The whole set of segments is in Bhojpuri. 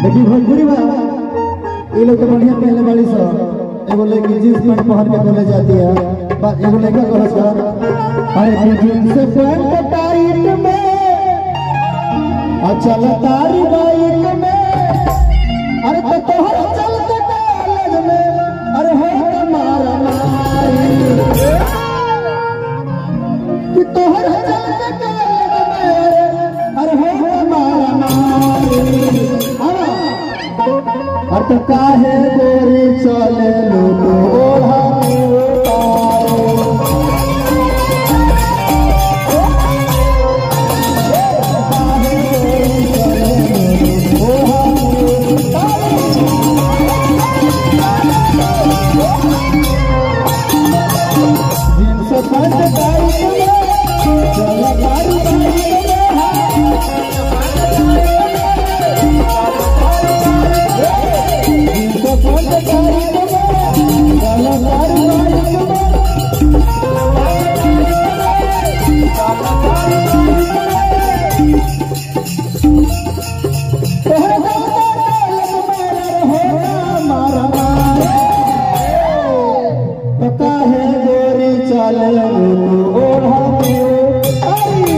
देखी भोजपुरी बा ये लोग तो बढ़िया पहले वाली सब एगो लड़की जींस पैंट पहन के बोले जाती है बा- एगो लड़का कहल का अरे कि जींस पैंट टाइट में अचल तारी बाइक में अरे तो तोहर चलते कॉलेज में अरे हो हो मारा मारी कि तोहर चलते कॉलेज में अरे हो हो मारा मारी आवा। और तो काहे गोरी चले लोग ओढ़ा उतारे जींस पैंट टाइट में चला तारी बाइक में जींस पैंट टाइट में चला तारी बाइक में तोहरे गाँव में हो मारा मारा तो काहे गोरी चले ओढ़ा के आई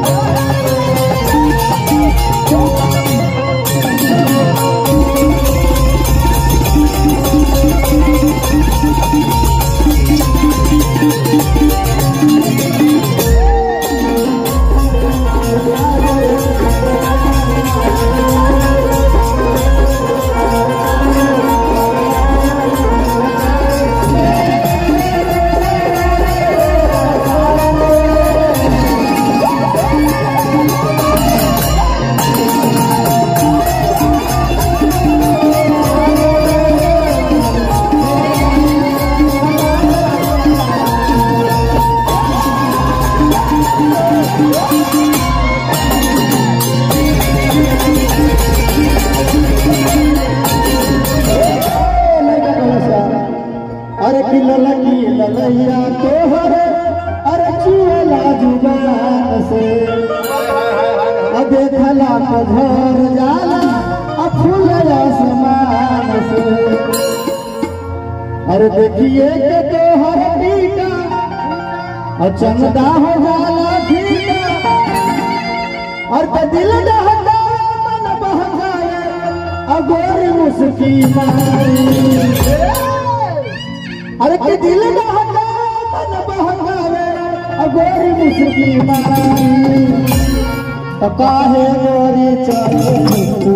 अरे कि ललकी ललैया तोहर अरे चुएला जुबान से अब देखला तो घर जाला अब फूल आसमान से अरे देखिए के तोहर टीका और चंदा हो जाला ठीका और तो दिल दहका मन बहकाए अगोरी मुस्की मारी अरे के दिल दहका मन बहकावे अगोरी मुस्की मारी तो काहे गोरी चले तू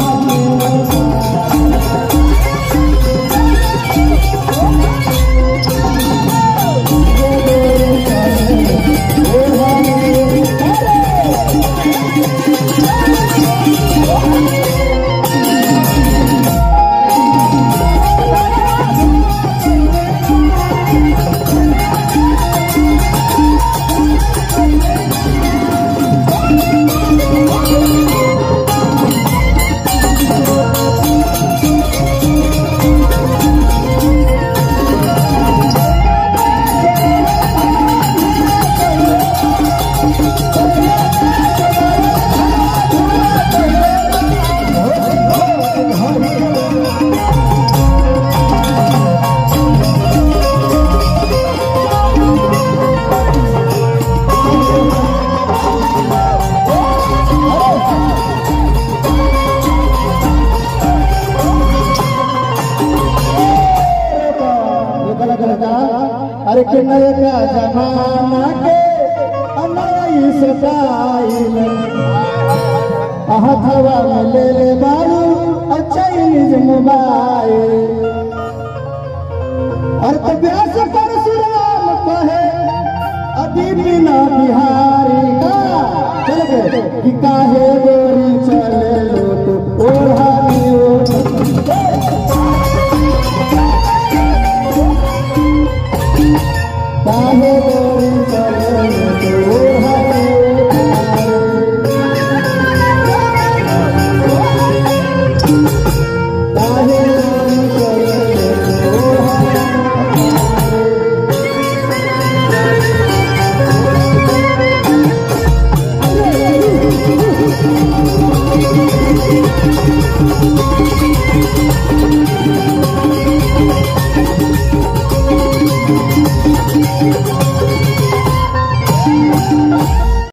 अरे के नया जमाना के नई सटाइल हथवा में ले ले बारू और चाइनीज मोबाइल और तो व्यास परशुराम कहे अभी बिना बिहारी का चल गए कि काहे गो